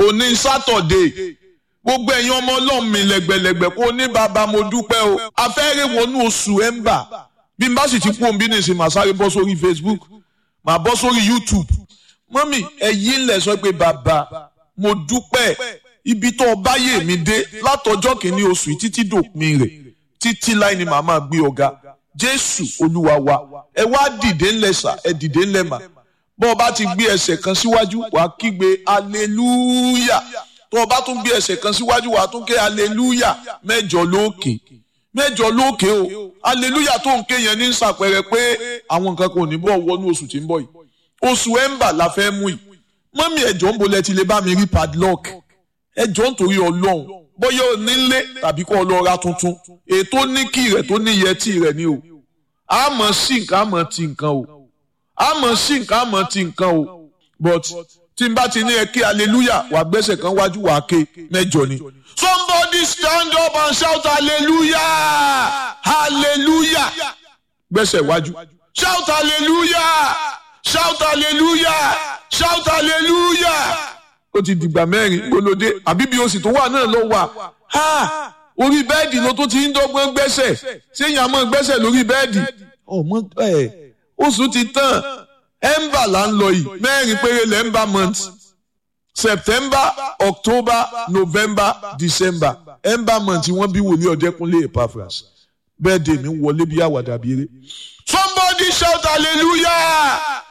òní sátọ̀dé gbogbo ẹ̀yin ọmọ ọlọ́run mi lẹ́gbẹ̀lẹ́gbẹ̀ kó ní bàbá mo dúpẹ́ o afẹ́rẹ́ wọnú oṣù ẹ̀ńbà bí n bá sì ti kú òun bí ní ìsìn màá sáré bọ́ sórí Facebook màá bọ́ sórí YouTube mọ́mì ẹ̀yin lẹ̀ sọ pé bàbá mo dúpẹ́ ibi tó báyé mi dé látọjọ́ kìíní oṣù yìí títí dòpin rẹ̀ títí láì ní màá máa gbé ọ̀gá Jésù Olúwa wa ẹ wá dìde ńlẹ̀ sà ẹ dìde ńlẹ̀ mà bọ́ ọ bá ti gbé ẹsẹ̀ kan síwájú wàá kígbe hallelujah tó o bá tún gbé ẹsẹ̀ kan síwájú wàá tún ké hallelujah mẹ́jọ lókè mẹ́jọ lókè o hallelujah tó ń ké yẹn ní sàpẹrẹ pé àwọn nǹkan kò ní bọ̀ wọnú oṣù tí ń bọ̀ yìí oṣù ẹ̀ńbà la fẹ́ mú yìí mọ́mí ẹ̀jọ̀ ń bolẹ̀ ti lè bá mi rí padlock ẹ̀jọ̀ nítorí ọlọ́run bóyá o nílé tàbí kó o lọ ra tuntun ètò níkì rẹ̀ tó ní yẹtì rẹ̀ ni o àmọ́ sí nǹkan àmọ́ ti nǹkan o àmọ́ sí nǹkan àmọ́ ti nǹkan o but tí n bá ti ní ẹ kí hallelujah wà gbẹ́sẹ̀ kan wájú wà ké mẹ́jọ ni. somebody stand up and shout hallelujah hallelujah gbẹ́sẹ̀ wájú shout hallelujah shout hallelujah shout hallelujah ó ti dìgbà mẹ́rin gbólódé àbí bí oṣù tó wà náà ló wà ha orí bẹ́ẹ̀dì ló tó ti ń dọ́gbọ́n gbẹ́sẹ̀ séyìn àmọ́ gbẹ́sẹ̀ lórí bẹ́ẹ̀dì ọmọ ẹ̀ oṣù ti tán ẹ̀ńbà là ń lọ yìí mẹ́rin péré lẹ́ńbà month september october november december ẹ̀ńbà month wọ́n bí wòlíì ọ̀dẹ́kunlé epaphras bẹ́ẹ̀ dè mí wọlé bí àwàdà bí eré somebody shout hallelujah